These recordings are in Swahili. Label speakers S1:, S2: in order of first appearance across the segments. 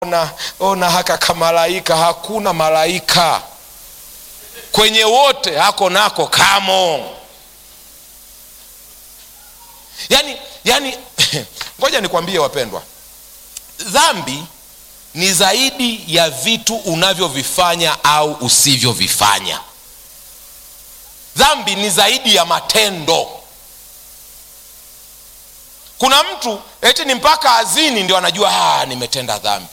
S1: ona, ona haka kamalaika. Hakuna malaika kwenye wote, hako nako kamo. Yani, yani ngoja nikwambie wapendwa, dhambi ni zaidi ya vitu unavyovifanya au usivyovifanya. Dhambi ni zaidi ya matendo. Kuna mtu eti ni mpaka azini ndio anajua ah, nimetenda dhambi.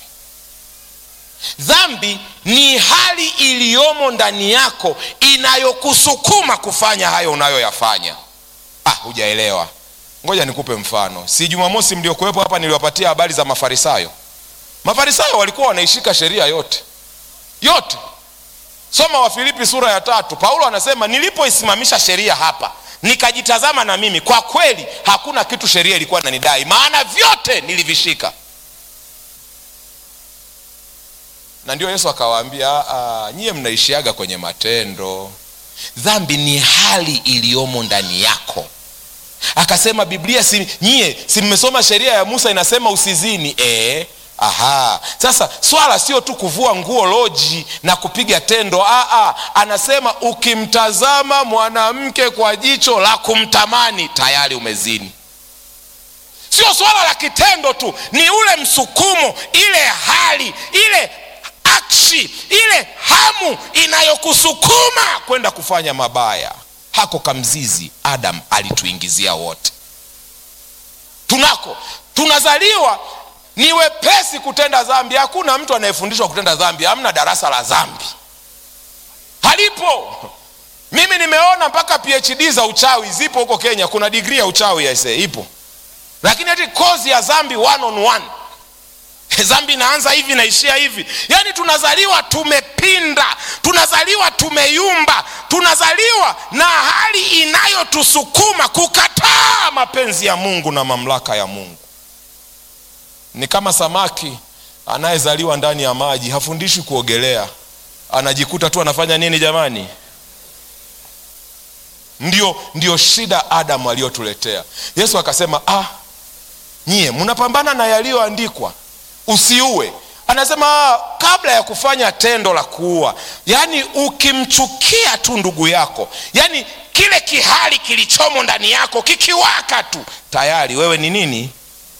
S1: Dhambi ni hali iliyomo ndani yako inayokusukuma kufanya hayo unayoyafanya. Ah, hujaelewa. Ngoja nikupe mfano. Si Jumamosi mliokuwepo hapa niliwapatia habari za Mafarisayo. Mafarisayo walikuwa wanaishika sheria yote yote. Soma Wafilipi sura ya tatu. Paulo anasema nilipoisimamisha sheria hapa nikajitazama na mimi, kwa kweli hakuna kitu sheria ilikuwa inanidai, maana vyote nilivishika. Na ndio Yesu akawaambia, nyie mnaishiaga kwenye matendo. Dhambi ni hali iliyomo ndani yako. Akasema Biblia si, nyie si mmesoma sheria ya Musa inasema usizini eh? Aha, sasa swala sio tu kuvua nguo loji na kupiga tendo. Aa, anasema ukimtazama mwanamke kwa jicho la kumtamani tayari umezini. Sio swala la kitendo tu, ni ule msukumo, ile hali, ile akshi, ile hamu inayokusukuma kwenda kufanya mabaya. Hako kamzizi Adam alituingizia wote, tunako tunazaliwa ni wepesi kutenda dhambi. Hakuna mtu anayefundishwa kutenda dhambi, hamna darasa la dhambi, halipo. Mimi nimeona mpaka PhD za uchawi zipo huko Kenya, kuna digrii ya uchawi aise, ipo, lakini ati kozi ya dhambi one on one, dhambi inaanza hivi naishia hivi. Yani tunazaliwa tumepinda, tunazaliwa tumeyumba, tunazaliwa na hali inayotusukuma kukataa mapenzi ya Mungu na mamlaka ya Mungu. Ni kama samaki anayezaliwa ndani ya maji, hafundishwi kuogelea, anajikuta tu anafanya nini jamani? Ndio, ndio shida Adamu aliyotuletea. Yesu akasema ah, nyie mnapambana na yaliyoandikwa, usiue. Anasema ah, kabla ya kufanya tendo la kuua, yaani ukimchukia tu ndugu yako, yaani kile kihali kilichomo ndani yako kikiwaka tu, tayari wewe ni nini?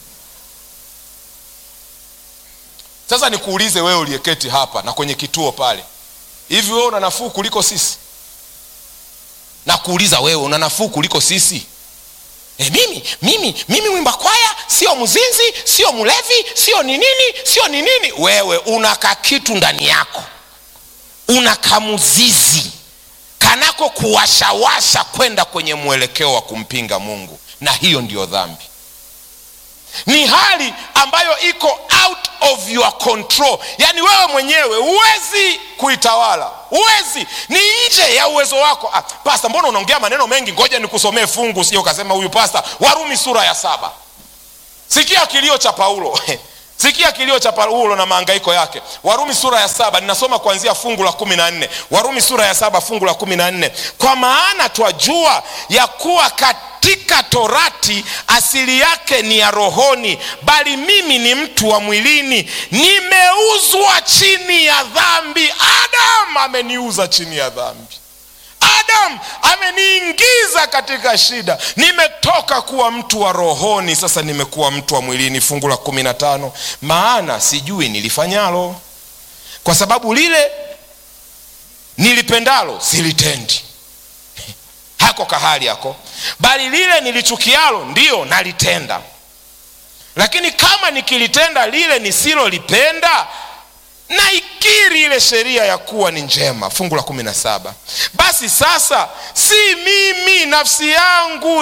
S1: Sasa nikuulize wewe uliyeketi hapa na kwenye kituo pale, hivi wewe una nafuu kuliko sisi? Nakuuliza wewe, una nafuu kuliko sisi? E, mimi mimi mimi mwimba kwaya sio mzinzi, sio mlevi, sio ni nini, sio ni nini. Wewe una kakitu ndani yako, una kamuzizi kanako kuwashawasha kwenda kwenye mwelekeo wa kumpinga Mungu, na hiyo ndiyo dhambi ni hali ambayo iko out of your control, yaani wewe mwenyewe huwezi kuitawala, huwezi, ni nje ya uwezo wako. Ah, pasta, mbona unaongea maneno mengi? Ngoja nikusomee fungu, sio ukasema huyu pasta. Warumi sura ya saba. Sikia kilio cha Paulo sikia kilio cha Paulo na mahangaiko yake. Warumi sura ya saba, ninasoma kuanzia fungu la kumi na nne. Warumi sura ya saba fungu la kumi na nne. Kwa maana twajua ya kuwa katika torati asili yake ni ya rohoni, bali mimi ni mtu wa mwilini, nimeuzwa chini ya dhambi. Adam ameniuza chini ya dhambi. Adam ameniingiza katika shida. Nimetoka kuwa mtu wa rohoni, sasa nimekuwa mtu wa mwilini. Fungu la kumi na tano, maana sijui nilifanyalo, kwa sababu lile nilipendalo silitendi. Hako kahali yako, bali lile nilichukialo ndiyo nalitenda. Lakini kama nikilitenda lile nisilolipenda na ikiri ile sheria ya kuwa ni njema. Fungu la kumi na saba basi sasa si mimi nafsi yangu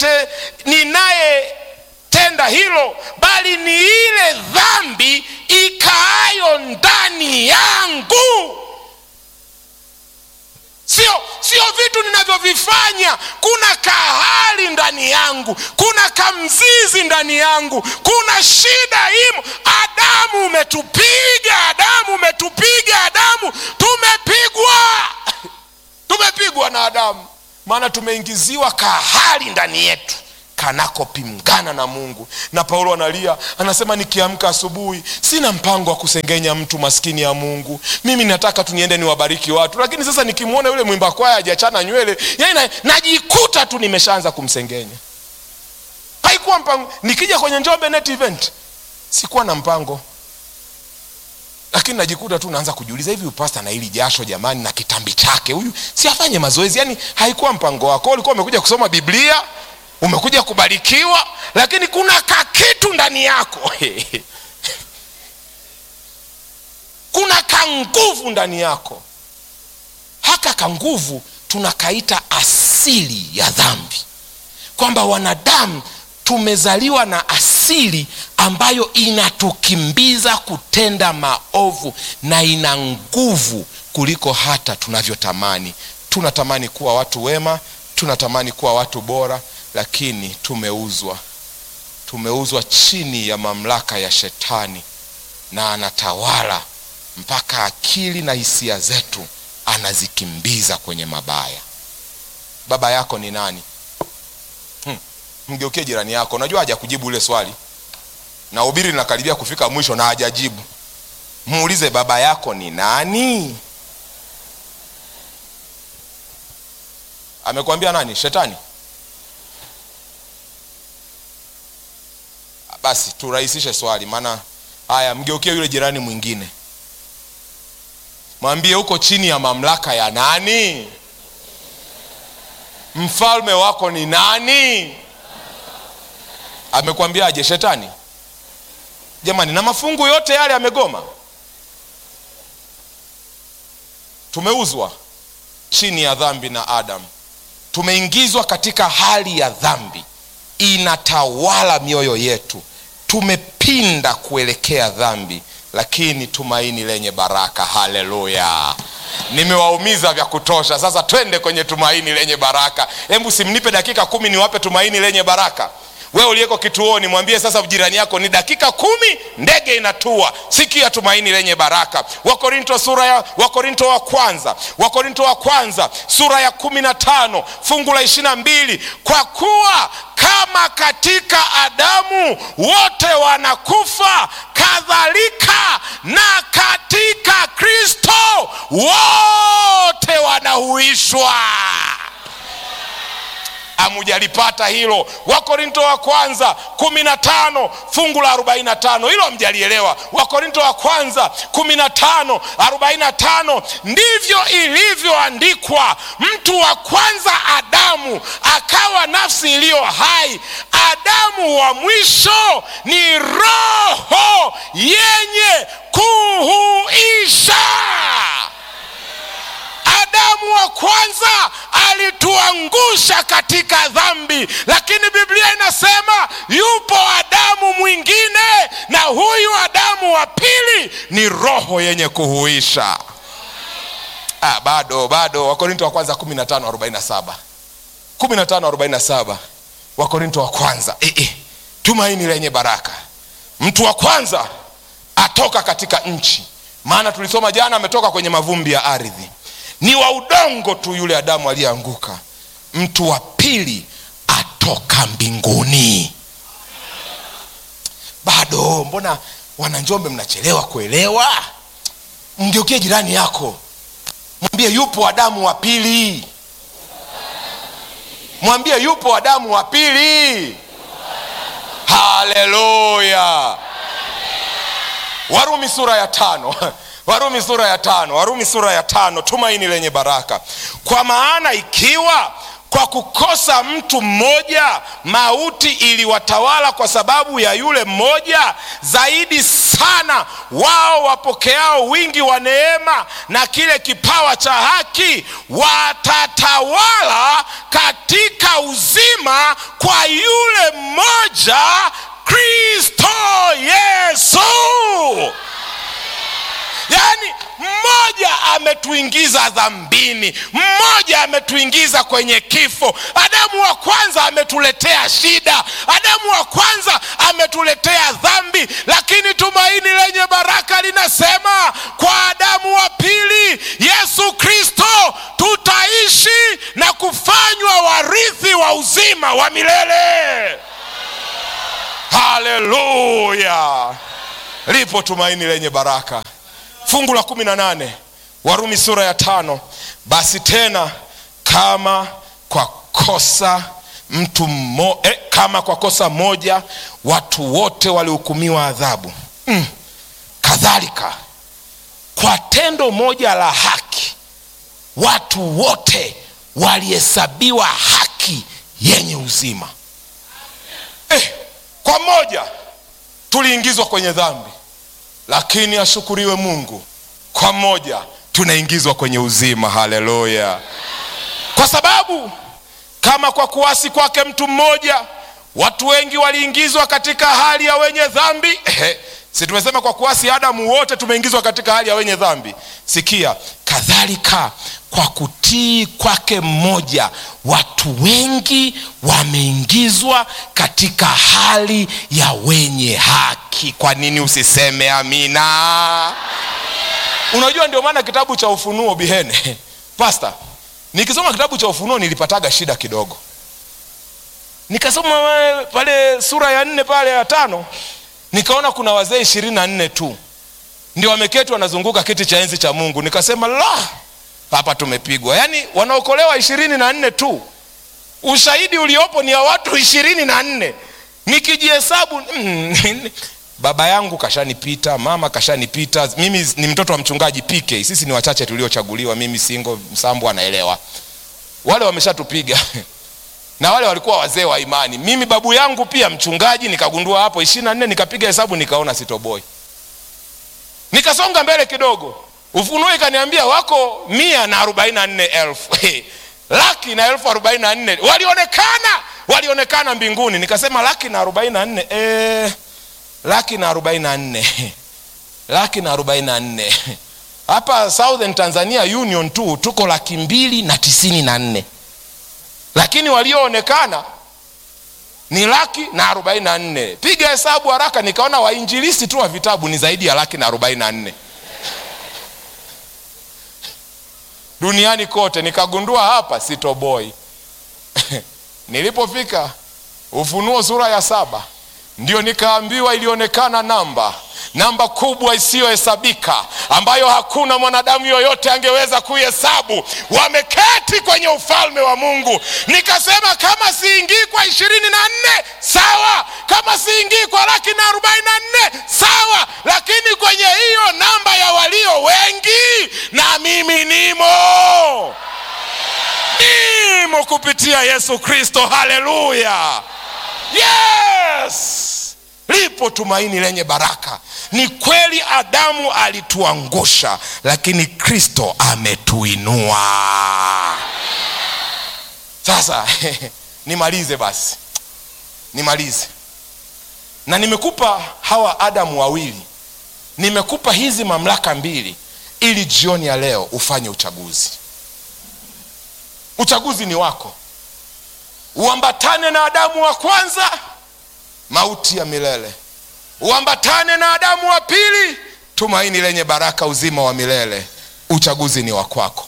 S1: ninayetenda hilo, bali ni ile dhambi ikaayo ndani yangu. Sio, sio vitu ninavyovifanya. Kuna kahali ndani yangu, kuna kamzizi ndani yangu, kuna shida imo. Adamu umetupiga, Adamu umetupiga, Adamu tumepigwa, tumepigwa na Adamu, maana tumeingiziwa kahali ndani yetu. kanakopingana na mungu na paulo analia anasema nikiamka asubuhi sina mpango wa kusengenya mtu maskini ya mungu mimi nataka tu niende niwabariki watu lakini sasa nikimwona yule mwimba kwaya hajachana nywele yani na, najikuta tu nimeshaanza kumsengenya haikuwa mpango nikija kwenye njombe net event sikuwa na mpango lakini najikuta tu naanza kujiuliza hivi upasta na hili jasho jamani na kitambi chake huyu si afanye mazoezi yani haikuwa mpango wako ulikuwa umekuja kusoma biblia umekuja kubarikiwa lakini kuna kakitu ndani yako kuna kanguvu ndani yako haka kanguvu tunakaita asili ya dhambi kwamba wanadamu tumezaliwa na asili ambayo inatukimbiza kutenda maovu na ina nguvu kuliko hata tunavyotamani tunatamani kuwa watu wema tunatamani kuwa watu bora lakini tumeuzwa tumeuzwa chini ya mamlaka ya shetani na anatawala mpaka akili na hisia zetu anazikimbiza kwenye mabaya baba yako ni nani hmm. mgeukie jirani yako unajua hajakujibu ile swali na ubiri linakaribia kufika mwisho na hajajibu muulize baba yako ni nani amekwambia nani shetani basi turahisishe swali maana haya mgeukie yule jirani mwingine mwambie huko chini ya mamlaka ya nani mfalme wako ni nani amekwambiaje shetani jamani na mafungu yote yale amegoma tumeuzwa chini ya dhambi na adamu tumeingizwa katika hali ya dhambi inatawala mioyo yetu tumepinda kuelekea dhambi lakini tumaini lenye baraka haleluya nimewaumiza vya kutosha sasa twende kwenye tumaini lenye baraka hebu simnipe dakika kumi niwape tumaini lenye baraka wewe uliyeko kituoni mwambie sasa jirani yako ni dakika kumi ndege inatua sikia tumaini lenye baraka wakorinto sura ya wakorinto wa kwanza wakorinto wa kwanza sura ya kumi na tano fungu la ishiri na mbili kwa kuwa kama katika adamu wote wanakufa kadhalika na katika kristo wote wanahuishwa amujalipata hilo wakorinto wa kwanza kumi na tano fungu la arobaini na tano hilo amjalielewa wakorinto wa kwanza kumi na tano arobaini na tano ndivyo ilivyoandikwa mtu wa kwanza adamu akawa nafsi iliyo hai adamu wa mwisho ni roho yenye kuhuisha adamu wa kwanza alituangusha katika dhambi lakini biblia inasema yupo adamu mwingine na huyu adamu wa pili ni roho yenye kuhuisha ah, bado bado wakorinto wa kwanza 1547 1547 wakorinto wa kwanza e, e, tumaini lenye baraka mtu wa kwanza atoka katika nchi maana tulisoma jana ametoka kwenye mavumbi ya ardhi ni wa udongo tu yule adamu aliyeanguka mtu wa pili atoka mbinguni bado mbona wananjombe mnachelewa kuelewa mgeukie jirani yako mwambie yupo adamu wa pili mwambie yupo adamu wa pili haleluya warumi sura ya tano warumi sura ya tano warumi sura ya tano tumaini lenye baraka kwa maana ikiwa kwa kukosa mtu mmoja mauti iliwatawala kwa sababu ya yule mmoja zaidi sana wao wapokeao wingi wa neema na kile kipawa cha haki watatawala katika uzima kwa yule mmoja kristo yesu yaani mmoja ametuingiza dhambini mmoja ametuingiza kwenye kifo adamu wa kwanza ametuletea shida adamu wa kwanza ametuletea dhambi lakini tumaini lenye baraka linasema kwa adamu wa pili yesu kristo tutaishi na kufanywa warithi wa uzima wa milele haleluya lipo tumaini lenye baraka fungu la kumi na nane warumi sura ya tano basi tena kama kwa kosa mtu mmo, eh, kama kwa kosa moja watu wote walihukumiwa adhabu mm. kadhalika kwa tendo moja la haki watu wote walihesabiwa haki yenye uzima eh, kwa moja tuliingizwa kwenye dhambi lakini ashukuriwe mungu kwa moja tunaingizwa kwenye uzima haleluya kwa sababu kama kwa kuasi kwake mtu mmoja watu wengi waliingizwa katika hali ya wenye dhambi si tumesema kwa kuasi adamu wote tumeingizwa katika hali ya wenye dhambi sikia kadhalika kwa kutii kwake mmoja watu wengi wameingizwa katika hali ya wenye haki kwa nini usiseme amina unajua ndio maana kitabu cha ufunuo bihene pasta nikisoma kitabu cha ufunuo nilipataga shida kidogo nikasoma pale sura ya nne pale ya tano nikaona kuna wazee ishirini na nne tu ndio wameketi wanazunguka kiti cha enzi cha mungu nikasema la hapa tumepigwa yaani wanaokolewa ishirini na nne tu ushahidi uliopo ni ya watu ishirini na nne nikijihesabu mm, baba yangu kashanipita mama kashanipita mimi ni mtoto wa mchungaji pk sisi ni wachache tuliochaguliwa mimi singo msambu anaelewa wale wameshatupiga na wale walikuwa wazee wa imani mimi babu yangu pia mchungaji nikagundua hapo ishiri na nne nikapiga hesabu nikaona sitoboi nikasonga mbele kidogo ufunuo ikaniambia wako mia na arobaini na nne elfu laki na elfu arobaini na nne walionekana walionekana mbinguni nikasema laki na arobaini na nne e, laki na arobaini na nne laki na arobaini na nne hapa southern tanzania union tu tuko laki mbili na tisini na nne lakini walioonekana ni laki na arobaini na nne piga hesabu haraka nikaona wainjilisti tu wa vitabu ni zaidi ya laki na arobaini na nne duniani kote nikagundua hapa sitoboi nilipofika ufunuo sura ya saba ndio nikaambiwa ilionekana namba namba kubwa isiyohesabika ambayo hakuna mwanadamu yoyote angeweza kuihesabu wameketi kwenye ufalme wa mungu nikasema kama siingii kwa ishirini na nne sawa kama siingii kwa laki na arobaini na nne sawa lakini kwenye hiyo namba ya walio wengi na mimi nimo nimo kupitia yesu kristo haleluya yes lipo tumaini lenye baraka ni kweli adamu alituangusha lakini kristo ametuinua sasa nimalize basi nimalize na nimekupa hawa adamu wawili nimekupa hizi mamlaka mbili ili jioni ya leo ufanye uchaguzi uchaguzi ni wako uambatane na adamu wa kwanza mauti ya milele uambatane na adamu wa pili tumaini lenye baraka uzima wa milele uchaguzi ni wa kwako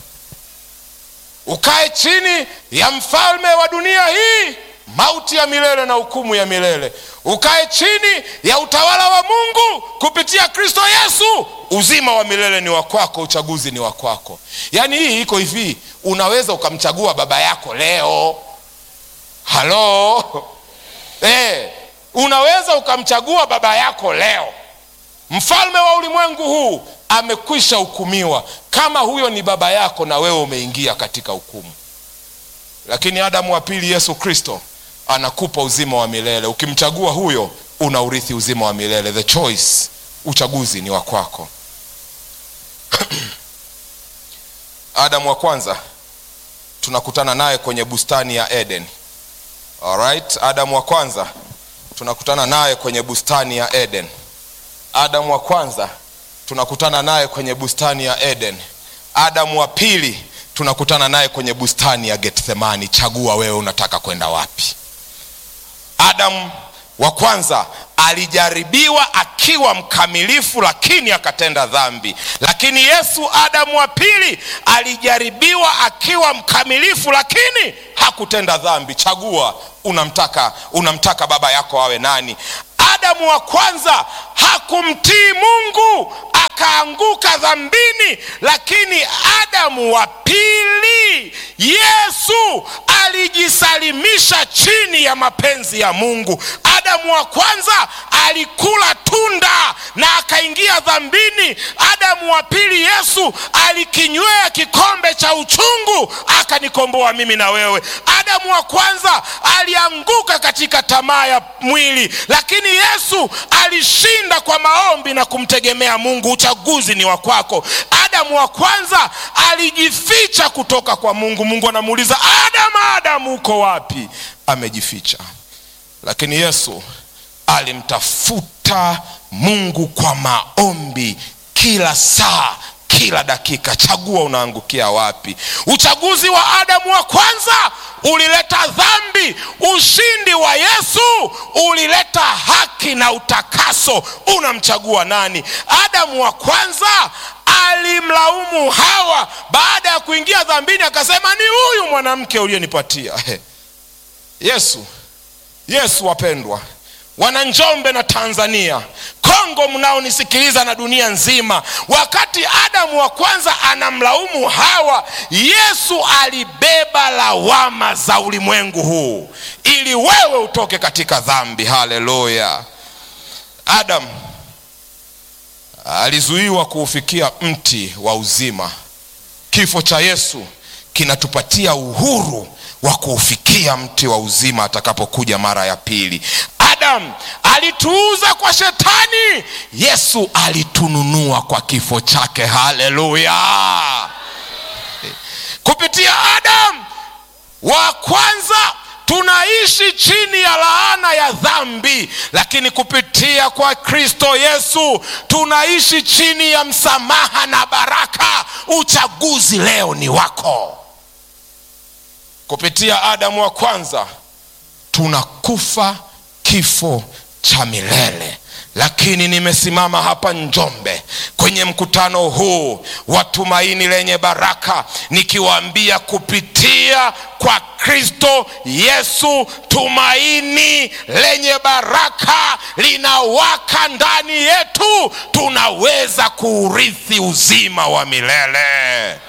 S1: ukae chini ya mfalme wa dunia hii mauti ya milele na hukumu ya milele ukae chini ya utawala wa mungu kupitia kristo yesu uzima wa milele ni wa kwako uchaguzi ni wa kwako yaani hii iko hivi unaweza ukamchagua baba yako leo halo eh, unaweza ukamchagua baba yako leo mfalme wa ulimwengu huu amekwisha hukumiwa kama huyo ni baba yako na wewe umeingia katika hukumu lakini adamu wa pili yesu kristo anakupa uzima wa milele ukimchagua huyo una urithi uzima wa milele the choice uchaguzi ni wa kwako adamu wa kwanza tunakutana naye kwenye bustani ya eden Alright, adamu wa kwanza tunakutana naye kwenye bustani ya eden adamu wa kwanza tunakutana naye kwenye bustani ya eden adamu wa pili tunakutana naye kwenye bustani ya gethsemani chagua wewe unataka kwenda wapi adamu wa kwanza alijaribiwa akiwa mkamilifu lakini akatenda dhambi lakini yesu adamu wa pili alijaribiwa akiwa mkamilifu lakini hakutenda dhambi chagua unamtaka unamtaka baba yako awe nani adamu wa kwanza hakumtii mungu akaanguka dhambini lakini adamu wa pili yesu alijisalimisha chini ya mapenzi ya mungu adamu wa kwanza alikula tunda na akaingia dhambini adamu wa pili yesu alikinywea kikombe cha uchungu akanikomboa mimi na wewe adamu wa kwanza alianguka katika tamaa ya mwili lakini yesu alishinda kwa maombi na kumtegemea mungu uchaguzi ni wa kwako adamu wa kwanza alijificha kutoka kwa mungu mungu anamuuliza adamu adamu uko wapi amejificha lakini yesu alimtafuta mungu kwa maombi kila saa kila dakika chagua unaangukia wapi uchaguzi wa adamu wa kwanza ulileta dhambi ushindi wa yesu ulileta haki na utakaso unamchagua nani adamu wa kwanza alimlaumu hawa baada ya kuingia dhambini akasema ni huyu mwanamke uliyenipatia yesu yesu wapendwa wananjombe na tanzania kongo mnaonisikiliza na dunia nzima wakati adamu wa kwanza anamlaumu hawa yesu alibeba lawama za ulimwengu huu ili wewe utoke katika dhambi haleluya adamu alizuiwa kuufikia mti wa uzima kifo cha yesu kinatupatia uhuru wa kuufikia mti wa uzima atakapokuja mara ya pili adam alituuza kwa shetani yesu alitununua kwa kifo chake haleluya kupitia adam wa kwanza tunaishi chini ya laana ya dhambi lakini kupitia kwa kristo yesu tunaishi chini ya msamaha na baraka uchaguzi leo ni wako kupitia adamu wa kwanza tunakufa kifo cha milele lakini nimesimama hapa njombe kwenye mkutano huu wa tumaini lenye baraka nikiwaambia kupitia kwa kristo yesu tumaini lenye baraka linawaka ndani yetu tunaweza kuurithi uzima wa milele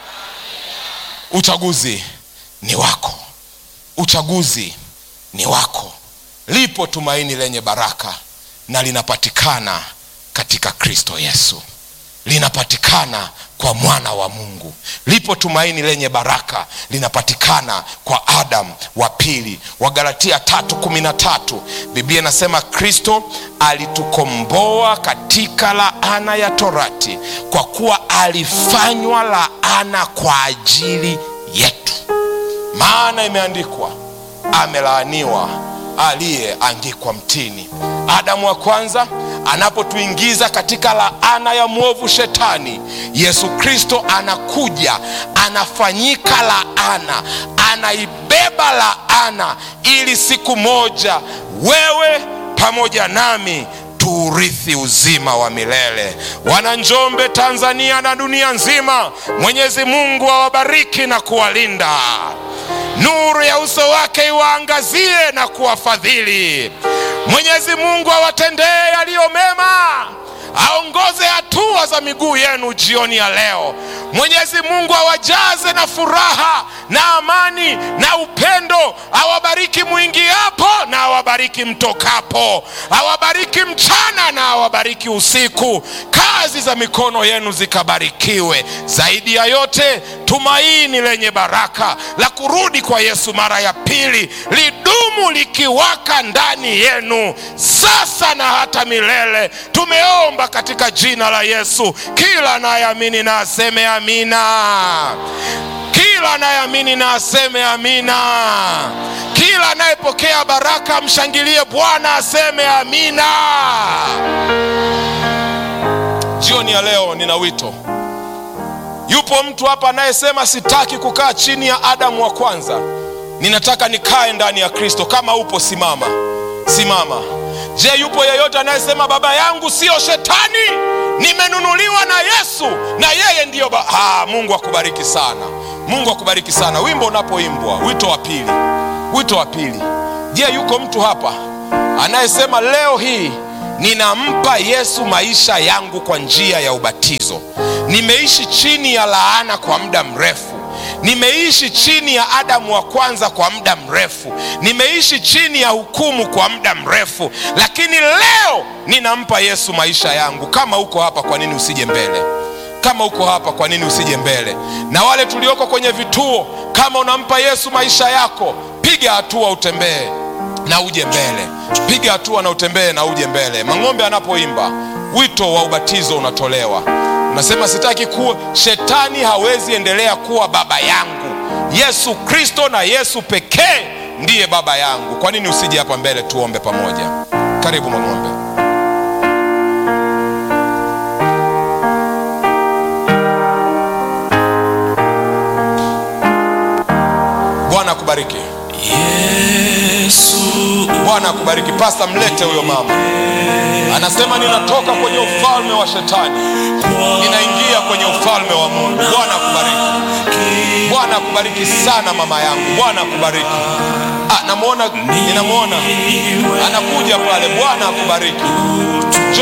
S1: uchaguzi ni wako uchaguzi ni wako lipo tumaini lenye baraka na linapatikana katika kristo yesu linapatikana kwa mwana wa mungu lipo tumaini lenye baraka linapatikana kwa adam wa pili wagalatia tatu kumi na tatu biblia inasema kristo alitukomboa katika laana ya torati kwa kuwa alifanywa laana kwa ajili yetu maana imeandikwa amelaaniwa aliyeangikwa mtini adamu wa kwanza anapotuingiza katika laana ya mwovu shetani yesu kristo anakuja anafanyika laana anaibeba laana ili siku moja wewe pamoja nami tuurithi uzima wa milele wananjombe tanzania na dunia nzima mwenyezi mungu awabariki na kuwalinda nuru ya uso wake iwaangazie na kuwafadhili mwenyezi mungu awatendee yaliyo mema aongoze hatua za miguu yenu jioni ya leo mwenyezi mungu awajaze na furaha na amani na upendo awabariki mwingiapo na awabariki mtokapo awabariki mchana na awabariki usiku kazi za mikono yenu zikabarikiwe zaidi ya yote tumaini lenye baraka la kurudi kwa yesu mara ya pili lidumu likiwaka ndani yenu sasa na hata milele tumeomba katika jina la yesu kila anayeamini na aseme amina kila anayeamini na aseme amina kila anayepokea baraka mshangilie bwana aseme amina jioni ya leo nina wito yupo mtu hapa anayesema sitaki kukaa chini ya adamu wa kwanza ninataka nikae ndani ya kristo kama upo simama simama je yupo yeyote anayesema baba yangu siyo shetani nimenunuliwa na yesu na yeye ndiyo ba... ha, mungu akubariki sana mungu akubariki sana wimbo unapoimbwa wito wa pili wito wa pili je yuko mtu hapa anayesema leo hii ninampa yesu maisha yangu kwa njia ya ubatizo nimeishi chini ya laana kwa muda mrefu nimeishi chini ya adamu wa kwanza kwa muda mrefu nimeishi chini ya hukumu kwa muda mrefu lakini leo ninampa yesu maisha yangu kama uko hapa kwa nini usije mbele kama uko hapa kwa nini usije mbele na wale tulioko kwenye vituo kama unampa yesu maisha yako piga hatua utembee na uje mbele piga hatua na utembee na uje mbele mang'ombe anapoimba wito wa ubatizo unatolewa unasema sitaki kuwa shetani hawezi endelea kuwa baba yangu yesu kristo na yesu pekee ndiye baba yangu kwa nini usije hapa mbele tuombe pamoja karibu mang'ombe bwana akubariki
S2: Yesu
S1: bwana akubariki pasta mlete huyo mama anasema ninatoka kwenye ufalme wa shetani ninaingia kwenye ufalme wa mungu bwana akubariki bwana akubariki sana mama yangu bwana akubariki ah, namwona ninamwona anakuja pale bwana akubariki